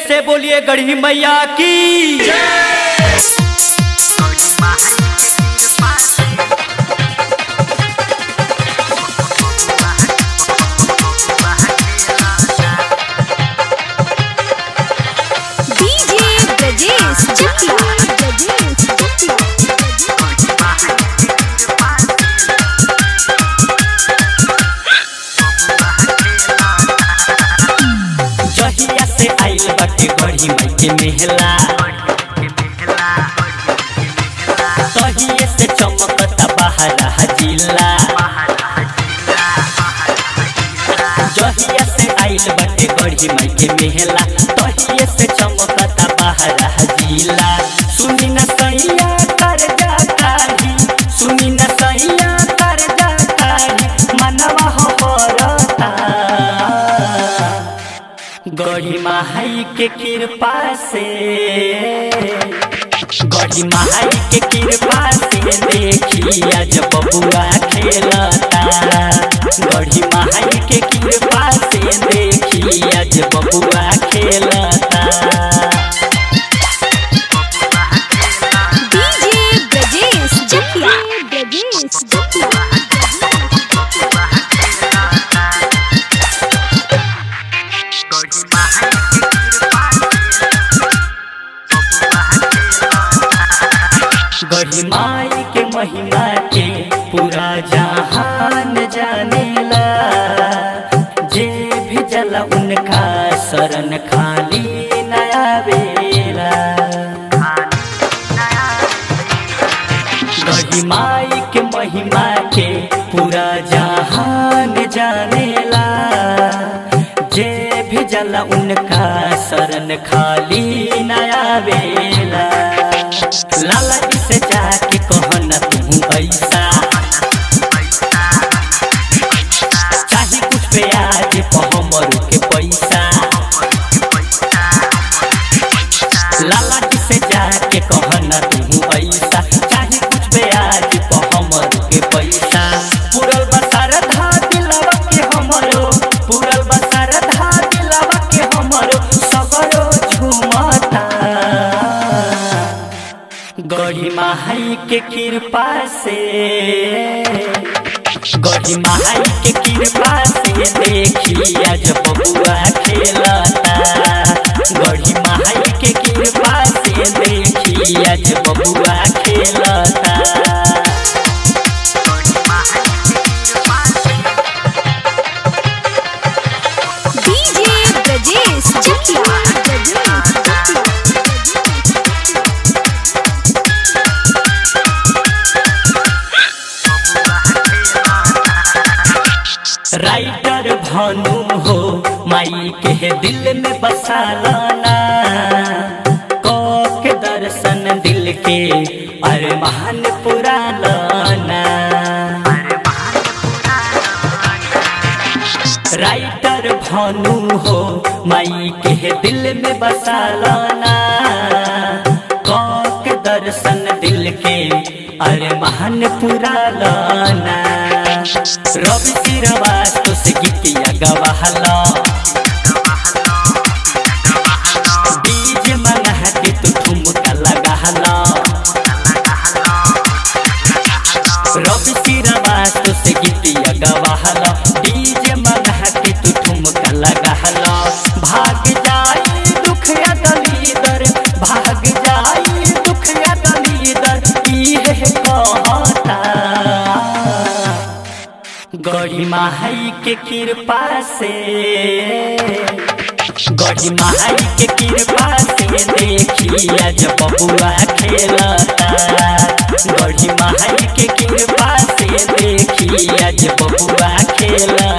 से बोलिए गढ़ी मैया की डीजे ब्रजेश चकिया ब्रजेश चकिया जहिया से आइल बाटे गढ़ी माई के मेहला तहिए से चमकता बहरा जिला जहिया से आइल बाटे गढ़ी माई के मेहला तहिए से चमकता बहरा जिला सुनी न सैया कर जा काही सुनी न सैया कर जा काही मनवा हो रता गढ़ी माई के कृपा से गढ़ी माई के कृपा से देखी आज बबुआ खेलता गढ़ी माई के कृपा से देखी आज बबुआ खेलता डीजे ब्रजेश चकिया ब्रजेश चकिया गढ़ी माई के महिमा के पूरा जहान जानेला जे भी जला उनका शरण खाली नया बेला गढ़ी माई के महिमा के पूरा जहान जानेला जे भी जला उनका शरण खाली नया बेला लाला जी से जाके कहना तू ऐसा चाहे कुछ पे आज पहमर के पैसा लाला जी से जाके कहना तू ऐसा चाहे कुछ पे आज पहमर के पैसा पुरल बसार धा दिलवा के हमरो पुरल बसार धा दिलवा के हमरो सबरो झुमता गढ़ी माई के कृपा से गढ़ी माई के कृपा से देखी आज बबुआ खेलता गढ़ी माई के कृपा से देखी आज बबुआ खेलता डीजे ब्रजेश चकिया ब्रजेश राइटर भानु हो माई के दिल में बसा लाना को के दर्शन दिल के अरे महान पुरा लाना राइटर भानु हो माई के दिल में बसा लाना को के दर्शन दिल के अरे महान पुरा लाना रवि सिरवास्तु से गीतिया गवाहला डीजे मंगा के तू ठुमका लगाहला रवि सिरवास्तु से गीतिया गवाहला डीजे मंगा के तू ठुमका लगाहला भाग जाई दुख या दलीदर भाग जाई दुख या दलीदर इहे कहता गढ़ी माई के कृपा से गढ़ी माई के कृपा से देखी आज बबुआ खेलता गढ़ी माई के कृपा से देखी आज बबुआ खेलता